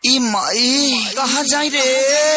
ई माई कहाँ जाई रे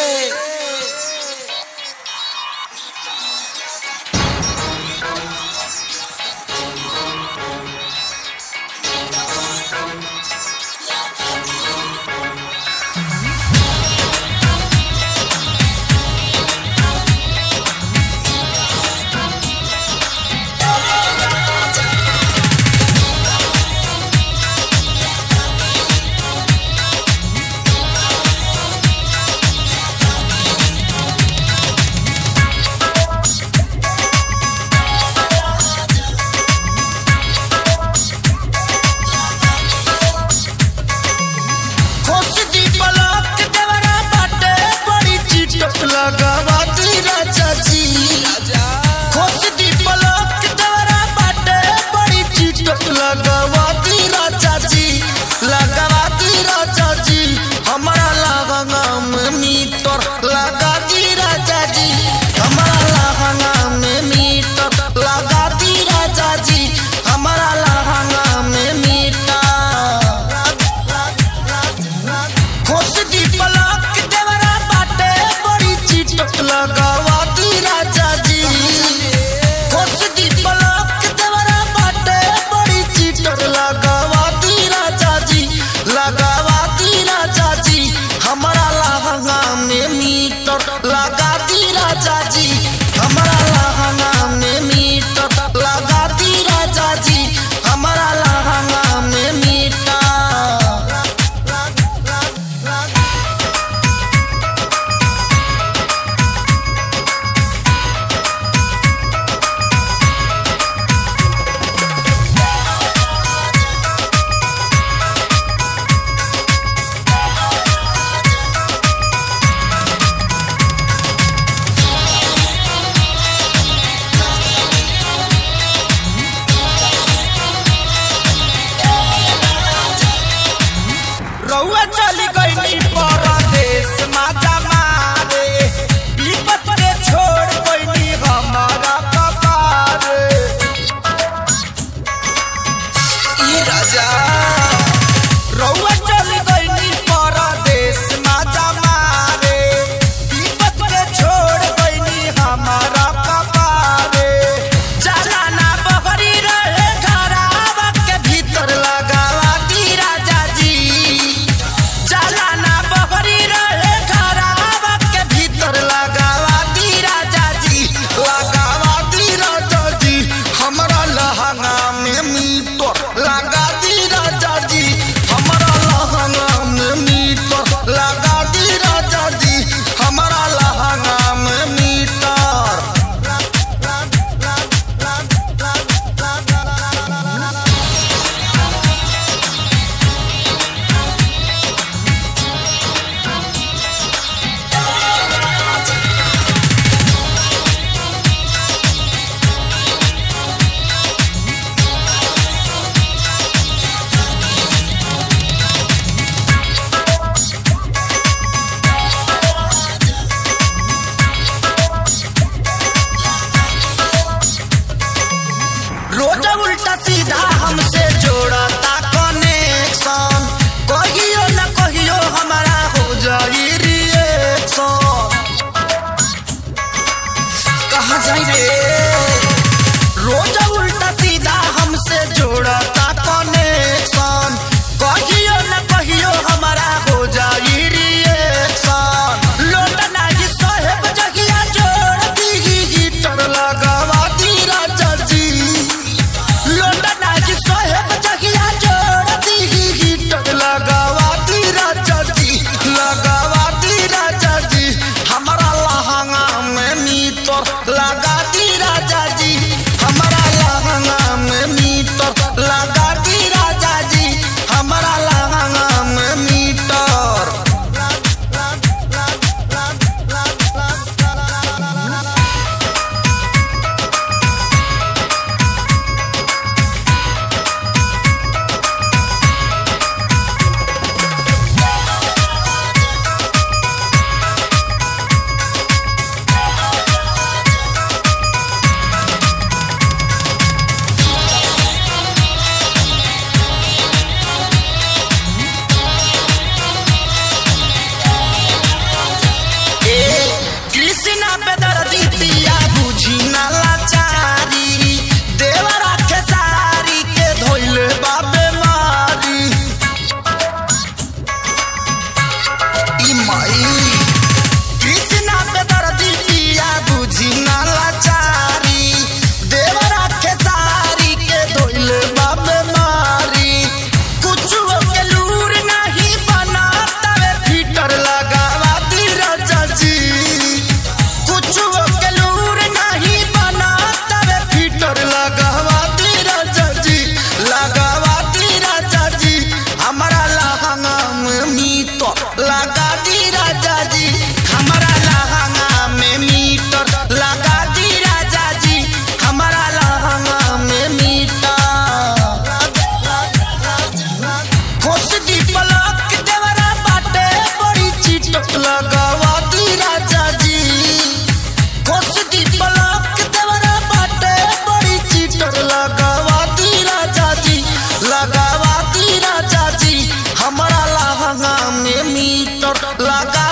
खोस दी पलक देवरा बाटे बड़ी चिटक लगावा दी राजा जी खोस दी पलक देवरा बाटे बड़ी चिटक लगावा दी राजा जी लगावा दी राजा जी हमारा लहंगा में मीटर लगा दी राजा जी हमारा लहंगा में मीटर लगा दी राजा जी हमारा लहंगा में मीटर खोस दी पलक देवरा बाटे बड़ी चिटक लगावा दी राजा जी खोस दी पलक देवरा बाटे बड़ी चिटक लगावा दी राजा जी लगावा दी राजा जी हमारा लहंगा में मीटर लगा दी राजा जी हमारा लहंगा में मीटर लगा दी राजा जी हमारा लहंगा में मीटर रउआ चली गईनी परदेश माता मारे विपत के छोड़ गईनी हमारा कपार ई राजा रउआ चली गईनी परदेश माता मारे विपत के छोड़ गईनी हमारा कपार चला ना बहरी रहे घरावा के भीतर लगावा दी राजा जी चलाना बहरी रहे घरावा के भीतर लगावा दी राजा जी लगावा दी राजा जी हमरा लहंगा में मीटर लगा दी राजा जी हमरा लहंगा में मीटर लगा दी राजा जी हमरा लहंगा में मीटर रोज उल्टा सीधा हमसे जोड़ता कनेक्शन कहियो न कहियो हमारा हो जाई रिएक्शन कहाँ जाई रे रोज उल्टा सीधा हमसे जोड़ता कनेक्शन कहियो न कहियो हमारा हो जाई रिएक्शन लोट नाही साहेब जगिया जोड़ दी हीटर लगावा दी राजा जी लोटना की साहेब जगिया जोड़ दी हीटर लगावा दी राजा जी लगावा दी राजा जी हमारा लहंगा में मीटर लगा दी लगा दी राजा जी हमारा लहंगा में मीटर लगा दी राजा जी हमारा लहंगा में मीटर खोस दी पलक देवरा बाटे बड़ी चीट लगावा दी राजा जी खोस दी पलक देवरा बाटे बड़ी चीट लगावा दी राजा जी लगावा दी राजा जी हमारा लहंगा में मीटर लगा